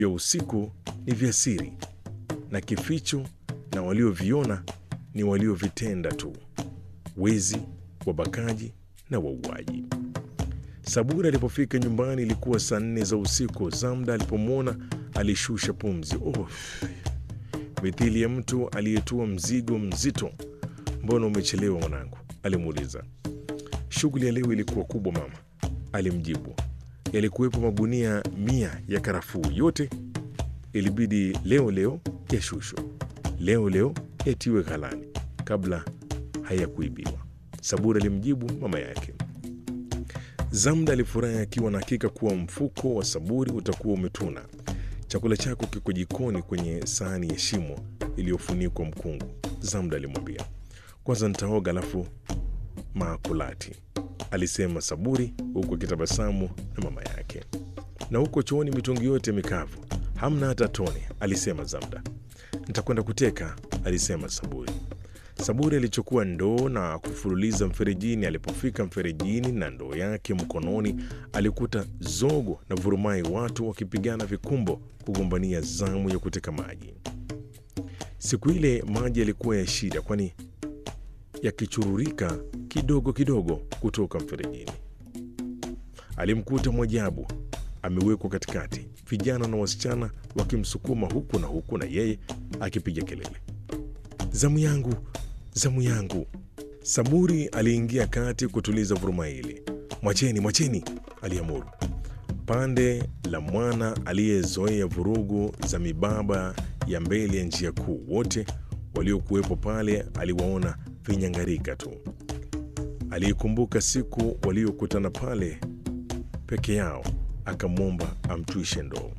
vya usiku ni vya siri na kificho, na walioviona ni waliovitenda tu: wezi, wabakaji na wauaji. Saburi alipofika nyumbani ilikuwa saa nne za usiku. Zamda alipomwona alishusha pumzi, oh, mithili ya mtu aliyetua mzigo mzito. Mbona umechelewa mwanangu? alimuuliza. Shughuli ya leo ilikuwa kubwa mama, alimjibu. Yalikuwepo magunia mia ya karafuu, yote ilibidi leo leo yashushwe, leo leo yatiwe ghalani kabla hayakuibiwa, Saburi alimjibu mama yake. Zamda alifurahi akiwa na hakika kuwa mfuko wa Saburi utakuwa umetuna. Chakula chako kiko jikoni kwenye sahani ya shimo iliyofunikwa mkungu, Zamda alimwambia. Kwanza nitaoga alafu maakulati, alisema Saburi huku akitabasamu na mama yake. Na huko chooni mitungi yote mikavu, hamna hata tone, alisema Zamda. Nitakwenda kuteka, alisema Saburi. Saburi alichukua ndoo na kufululiza mferejini. Alipofika mferejini na ndoo yake mkononi, alikuta zogo na vurumai, watu wakipigana vikumbo kugombania zamu ya kuteka maji. Siku ile maji yalikuwa ya shida, kwani yakichururika kidogo kidogo kutoka mferejini. Alimkuta Mwajabu amewekwa katikati, vijana na wasichana wakimsukuma huku na huku, na yeye akipiga kelele, zamu yangu, zamu yangu. Saburi aliingia kati kutuliza vuruma hili. Mwacheni, mwacheni, aliamuru. Pande la mwana aliyezoea vurugu za mibaba ya mbele ya njia kuu, wote waliokuwepo pale aliwaona vinyangarika tu. Aliikumbuka siku waliokutana pale peke yao, akamwomba amtwishe ndoo.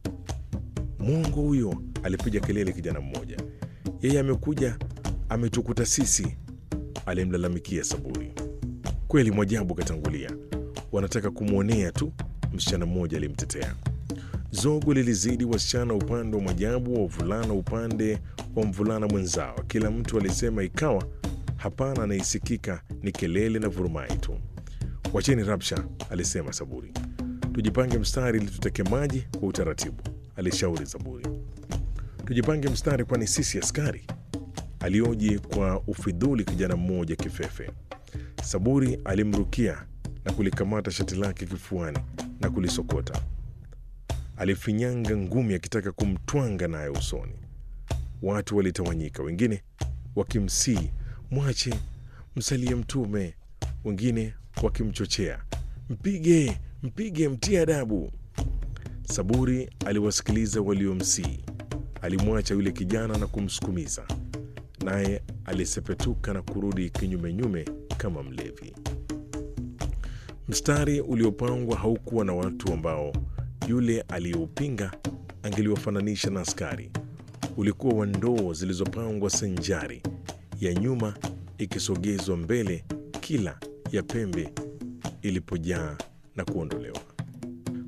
Mwongo huyo, alipiga kelele kijana mmoja. Yeye amekuja ametukuta sisi, alimlalamikia Saburi. Kweli Mwajabu katangulia, wanataka kumwonea tu, msichana mmoja alimtetea. Zogo lilizidi wasichana upande wa Mwajabu, wa wavulana upande wa mvulana mwenzao. Kila mtu alisema, ikawa hapana anaisikika ni kelele na vurumai tu. Wacheni rabsha, alisema Saburi. Tujipange mstari ili tuteke maji kwa utaratibu, alishauri Saburi. Tujipange mstari, kwani sisi askari? alioji kwa ufidhuli kijana mmoja kifefe. Saburi alimrukia na kulikamata shati lake kifuani na kulisokota. Alifinyanga ngumi akitaka kumtwanga naye usoni. Watu walitawanyika, wengine wakimsii mwache, msalie Mtume, wengine wakimchochea mpige, mpige, mtie adabu. Saburi aliwasikiliza waliomsii. Alimwacha yule kijana na kumsukumiza, naye alisepetuka na kurudi kinyumenyume kama mlevi. Mstari uliopangwa haukuwa na watu ambao yule aliyeupinga angeliwafananisha na askari. Ulikuwa wa ndoo zilizopangwa sanjari, ya nyuma ikisogezwa mbele kila ya pembe ilipojaa na kuondolewa.